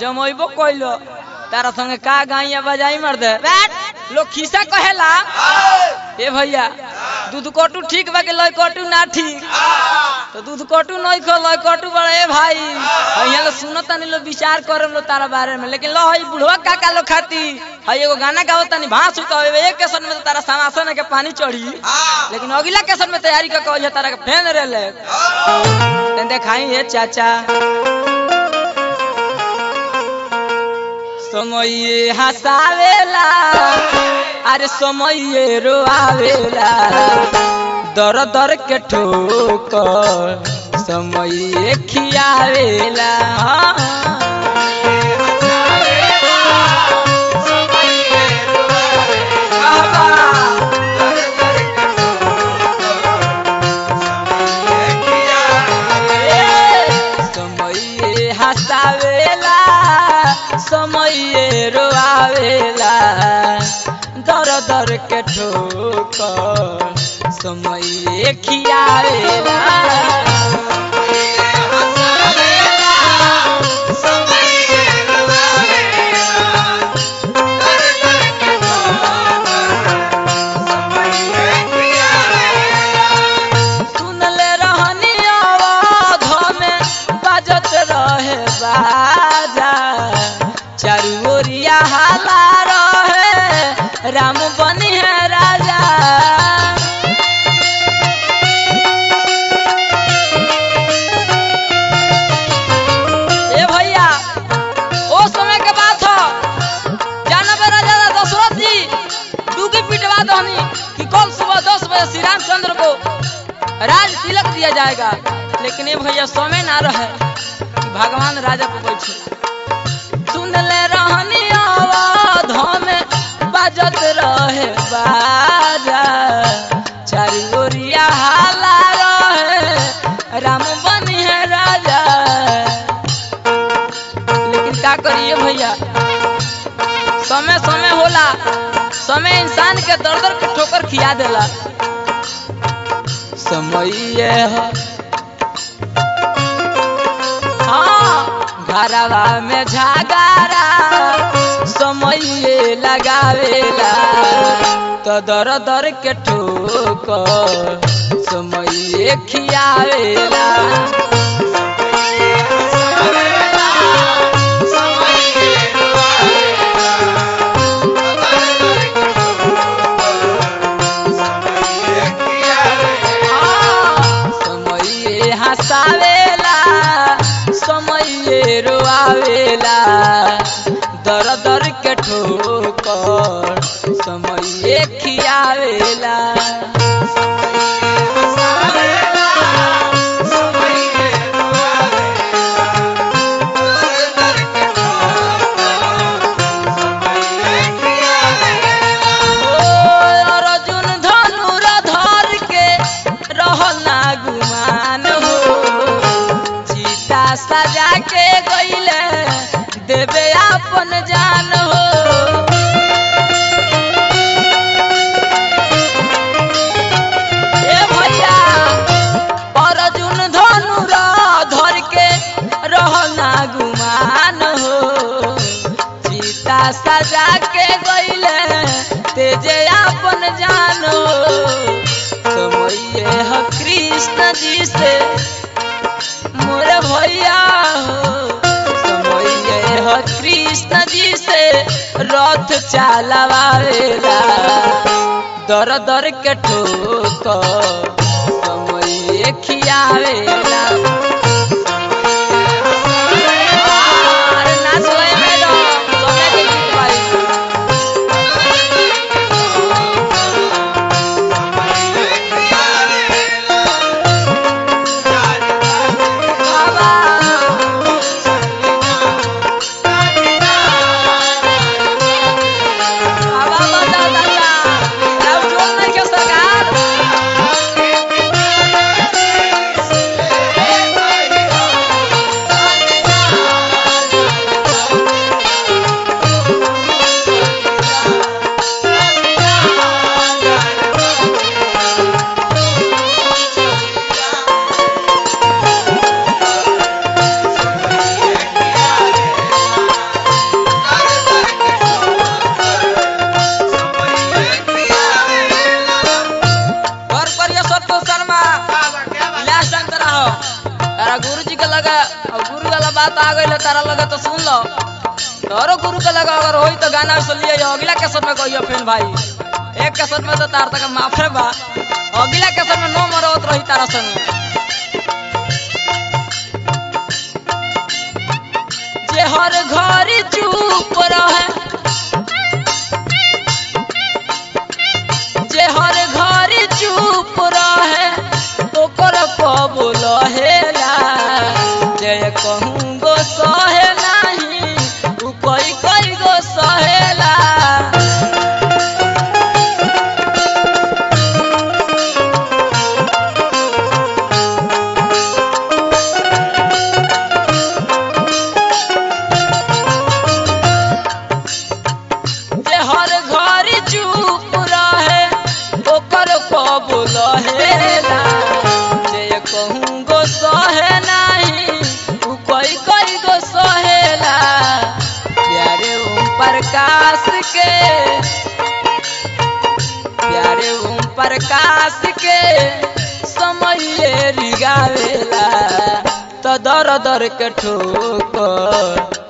जमैबो कइलो तारा संगे का गाइया बजाई मर दे बैठ लोग खिसा कहेला ए भैया दूध कटू ठीक बा के लय कटू ना ठीक तो दूध कटू नहीं खो लय कटू बड़ा ए भाई यहाँ लोग सुनो तनी लोग विचार करे लो तारा बारे में लेकिन लो हई बुढ़वा काका लोग खाती हई एगो गाना गाओ तनी भांस उतो एक केसन में तो तारा समासन के पानी चढ़ी लेकिन अगला केसन में तैयारी का कहल तारा के फेन रे ले तेन देखाई हे चाचा समय हसावेला अरे समय रोआवेला दर दर के ठोकर समय खियावेला समय हसावेला समय रोआवेला दर दर के ठोकर समय खियावेला सुनले रहनी आवाज में बाजत रहे बाजा चारू ओरिया हाला रहे राम बनी है राजा ए भैया ओ समय के बात हो जानबे राजा दशरथ जी डूबी पिटवा दहनी कि कल सुबह दस बजे श्री रामचंद्र को राज तिलक दिया जाएगा लेकिन ये भैया समय ना रहे कि भगवान राजा को बैठे सुन ले रहनी आवाज में बाजत रहे बाजा चारू ओरिया हाला रहे राम बनी है राजा लेकिन का करिए भैया समय समय होला समय इंसान के दर दर के ठोकर खिया देला समय है हाँ घरवा में झगारा समय लगावेला तो दर दर के ठोकर समय खियावेला समय हसावेला समय रोआवेला दर दर के ठोकर समय खियावेला ओ अर्जुन धनुर धर के रहल ना गुमान हो सीता सजा के गईले देवे अपन जान हो ए भैया अर्जुन धनुर धर के रहल ना गुमान हो सीता सजा के गईले तेजे अपन जानो समय है कृष्ण जी से मोरे भैया हो समय है कृष्ण जी से रथ चलावेला दर दर के ठोक समय खियावेला अरे नाच गए मैडम समय के गीत भाई बाबा बाबा बता दादा अब जोर नहीं के सरकार तो आ गई तारा लगे तो सुन लो तोरो गुरु के लगा अगर होई तो गाना सुन लियो अगला कैसेट में कहियो फिर भाई एक कैसेट में तो तार तक माफे बा अगला कैसेट में नो मरत रही तारा संग जे हर घर चुप रहे जे हर घर चुप रहे ओकर कबूल हेला जे कहूँ गो सहे नहीं उ कोई कोई गो सहेला जे हर घर चुप रहे ओकर कबूल हेला जे कहूँ गो सहे नहीं उ कोई कोई गो सहेला प्यारे ओम प्रकाश के प्यारे ओम प्रकाश के समय रिगावेला तो दर दर के ठोकर